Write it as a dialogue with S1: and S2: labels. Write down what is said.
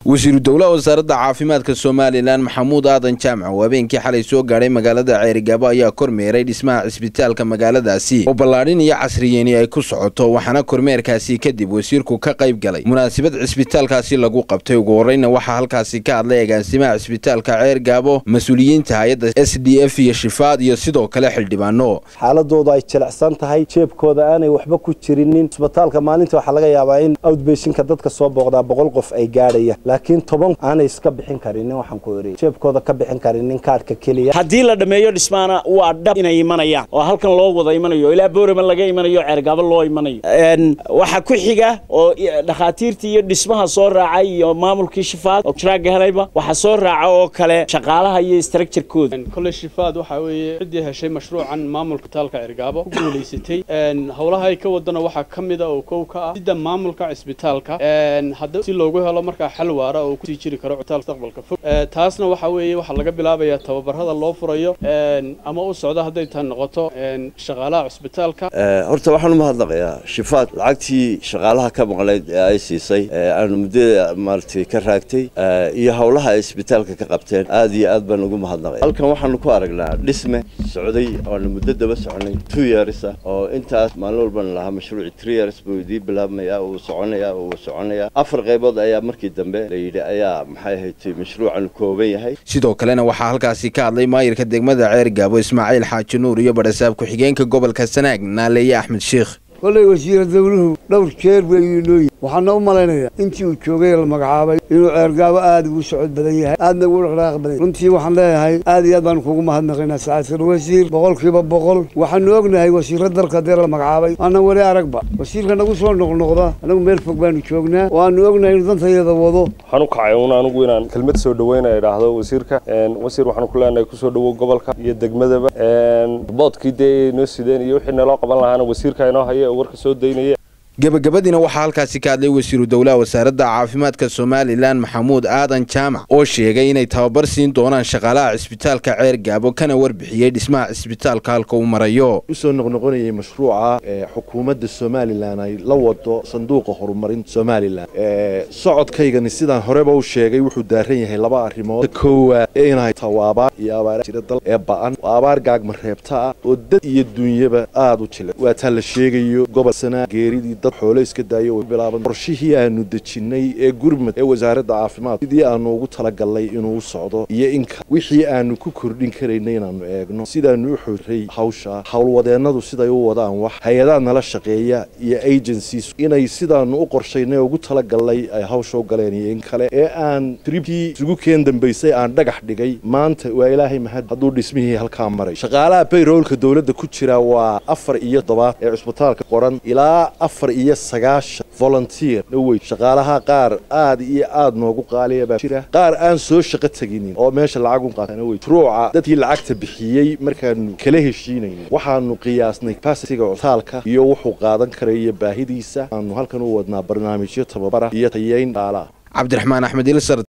S1: wasiiru dowlaha wasaaradda caafimaadka somalilan maxamuud aadan jaamac oo habeenkii xalay soo gaadhay magaalada ceerigaabo ayaa kormeeray dhismaha cisbitaalka magaaladaasi oo ballaadhin iyo casriyeeni ay ku socoto waxaana kormeerkaasi kadib wasiirku ka qayb galay munaasabad cisbitaalkaasi lagu qabtay ugu horreyna waxaa halkaasi ka hadlay agaasimaha cisbitaalka ceergaabo mas-uuliyiinta hay-adda s d f iyo shifaad iyo sidoo kale xildhibaano
S2: xaaladoodu ay jilicsan tahay jeebkooda aanay waxba ku jirinin cisbitaalka maalinta waxaa laga yaabaa in outbeshinka dadka soo booqdaa boqol qof ay gaadhaya laakiin toban aanay iska bixin karinin waxaan ku eri jeebkooda ka bixin karinin kaadhka keliya
S3: haddii la dhammeeyo dhismaana waa dhab inay imanayaan oo halkan loo wada imanayo ilaa boorama laga imanayo ceergaabo loo imanayo waxaa ku xiga oo dhakhaatiirtii iyo dhismaha soo raacay iyo maamulkii shifaad oo jiraaga helayba waxaa soo raaca oo kale shaqaalaha iyo structurekooda
S4: kole shifaad waxaa weeye ciddii heshay mashruucan maamulka taalka ceergaabo ku guulaysatay howlaha ay ka wadana waxaa ka mida oo kow ka ah sida maamulka cisbitaalka hadda si loogu helo markaa xal waara oo kusii jiri karo cutaal mustaqbalka fog taasna waxaa weeye waxaa laga bilaabayaa tababarada loo furayo ama u socda hadday taa noqoto shaqaalaha cisbitaalka
S5: horta waxaan u mahadnaqayaa shifaad lacagtii shaqaalaha ka maqnayd ee ay siisay aanu muddada maaragtay ka raagtay iyo howlaha ay isbitaalka ka qabteen aad iyo aad baan ugu mahadnaqaya halkan waxaanu ku aragnaa dhisme socday oonu muddo daba soconay two years ah oo intaas maalin walbana lahaa mashruuci three years buu idii bilaabmayaa uu soconaya uu soconaya afar qaybood ayaa markii dambe la yidhi ayaa maxay ahayd mashruucan kooban yahay
S1: sidoo kalena waxaa halkaasi ka hadlay maayirka degmada ceergaabo ismaaciil xaaji nuur iyo badhasaab ku-xigeenka gobolka sanaag naaleeye axmed sheikh
S6: kollay wasiira dawluhu dhowr jeer buu inooyi waxaana u malaynayaa intii uu joogay la magacaabay inuu ceergaabo aad ugu socod badan yahay aadna ugu dhaqdhaaq badan runtii waxaan leeyahay aad iyo aad baanu kugu mahadnaqaynaa sacaadkal wasiir boqolkiiba boqol waxaanu ognahay wasiirra dalka dee la magacaabay aanan weli aragba wasiirka nagu soo noqnoqda anagu meel fog baanu joognaa waanu ognahay inuu dantayada wado
S7: waxaan u kacay un anigu inaan kelmad soo dhaweyna idhaahdo wasiirka wasiir waxaanu ku leenahay kusoo dhawow gobolka iyo degmadaba boodkii dee noo sideen iyo wixii naloo qaban lahaana wasiirka inoo haya oo warka soo daynaya
S1: gebagabadiina waxaa halkaasi ka hadlay wasiiru dowlaha wasaaradda caafimaadka somalilan maxamuud aadan jaamac oo sheegay inay tababar siin doonaan shaqaalaha cisbitaalka ceer gaabo kana warbixiyey dhismaha cisbitaalka halka uu marayo
S8: usoo noqnoqonayay mashruuca xukuumadda somalilan ay la wado sanduuqa horumarinta somalilan socodkaygani sidaan horeba u sheegay wuxuu daaran yahay laba arrimood koowaad inay taho abaar iyo abaar jira dal ee ba'an oo abaar gaagma reebta ah oo dad iyo dunyaba aada u jila waa taa la sheegayo gobol sanaa geeridii dad xoolo iska daayo bilaaban qorshihii aanu dejinnay ee gurmad ee wasaaradda caafimaad sidii aanu ugu talagalnay inuu socdo iyo inka wixii aanu ku kordhin karaynay inaannu eegno sidaanu u xorray hawsha howlwadeennadu siday u wadaan wax hay-adaha nala shaqeeya iyo agencies inay sidaanu u qorshaynay ugu talagalnay ay hawsha u galeen iyo in kale ee aan tribkii isugu keen dambaysay aan dhagax dhigay maanta waa ilaahay mahad hadduu dhismihii halkaa maray shaqaalaha bayroolka dowladda ku jira waa afar iyo todobaad ee cusbitaalka qoran ilaa afar iyo sagaashan volunteer dhowey shaqaalaha qaar aad iyo aad noogu qaaliya baa jira qaar aan soo shaqo teginin oo meesha lacagun qaatana wey ruuca dadkii lacagta bixiyey markaanu kala heshiinayno waxaanu qiyaasnay capacitiga cutaalka iyo wuxuu qaadan karaya baahidiisa aanu halkan u wadnaa barnaamijyo tababara iyo tayeyn dhaala
S1: cabdiraxmaan axmed ilsar